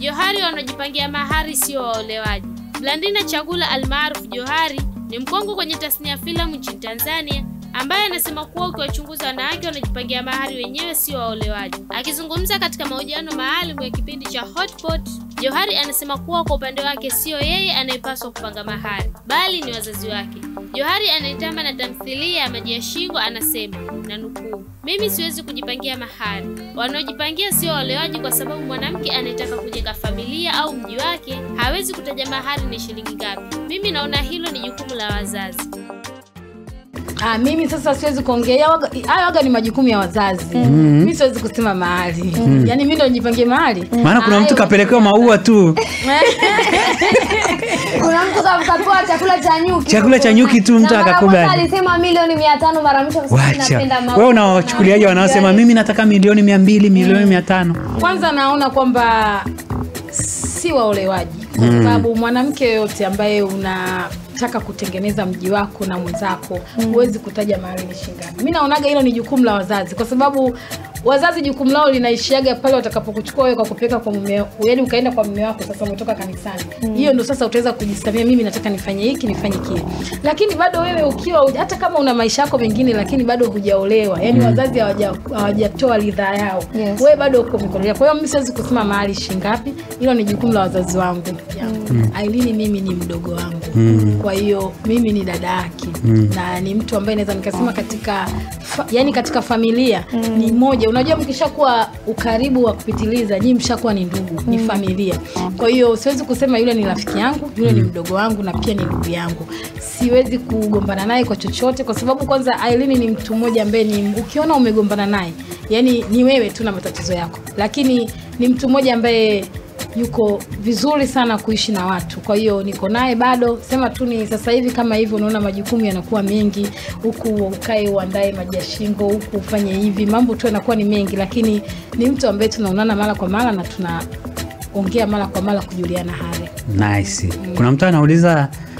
Johari wanaojipangia mahari sio waolewaji. Blandina Chagula almaarufu Johari ni mkongwe kwenye tasnia ya filamu nchini Tanzania ambaye anasema kuwa ukiwachunguza wanawake wanajipangia mahari wenyewe sio waolewaji. Akizungumza katika mahojiano maalum ya kipindi cha Hotpot, Johari anasema kuwa kwa upande wake sio yeye anayepaswa kupanga mahari, bali ni wazazi wake. Johari anayetamba na tamthilia ya Maji ya Shingo anasema na nukuu, mimi siwezi kujipangia mahari. Wanaojipangia sio waolewaji, kwa sababu mwanamke anayetaka kujenga familia au mji wake hawezi kutaja mahari ni shilingi ngapi. Mimi naona hilo ni jukumu la wazazi. Ah, mimi sasa siwezi kuongea waga- hayo waga ni majukumu ya wazazi mi siwezi kusema mahali yaani mi ndo nijipangie mahali maana kuna mtu kapelekewa maua tu kuna mtu kakatoa chakula cha nyuki Chakula cha nyuki tu, mtu Na mara akakubali. kwanza alisema milioni mia tano mara mwisho akasema wacha napenda maua. wewe unawachukuliaje wanaosema mimi nataka milioni mia mbili milioni mia tano kwanza naona kwamba si waolewaji kwa sababu mwanamke yoyote ambaye unataka kutengeneza mji wako na mwenzako huwezi kutaja mahali ni shingapi mi naonaga hilo ni jukumu la wazazi kwa sababu wazazi jukumu lao linaishiaga pale watakapokuchukua wewe kwa kupeleka kwa mume yaani ukaenda kwa mume wako sasa umetoka kanisani hiyo ndo sasa utaweza kujisamia mimi nataka nifanye hiki nifanye kile lakini bado wewe ukiwa hata kama una maisha yako mengine lakini bado hujaolewa yaani wazazi hawaja- hawajatoa ridhaa yao Yes. wewe bado uko mikononi kwa hiyo mimi siwezi kusema mahali shingapi hilo ni jukumu la wazazi wangu ailini mimi ni mdogo wangu kwa hiyo mimi ni dada yake na ni mtu ambaye naweza nikasema katika fa, yani katika familia ni moja unajua mkishakuwa ukaribu wa kupitiliza nyii mshakuwa ni ndugu ni familia kwa hiyo siwezi kusema yule ni rafiki yangu yule ni mdogo wangu na pia ni ndugu yangu siwezi kugombana naye kwa chochote kwa sababu kwanza ailini ni mtu mmoja ambaye ni ukiona umegombana naye yani ni wewe tu na matatizo yako lakini ni mtu mmoja ambaye yuko vizuri sana kuishi na watu kwa hiyo niko naye bado sema tu ni sasa hivi kama hivyo unaona majukumu yanakuwa mengi huku ukae uandae maji ya shingo huku ufanye hivi mambo tu yanakuwa ni mengi lakini ni mtu ambaye tunaonana mara kwa mara na tunaongea mara kwa mara kujuliana hali nice kuna mtu anauliza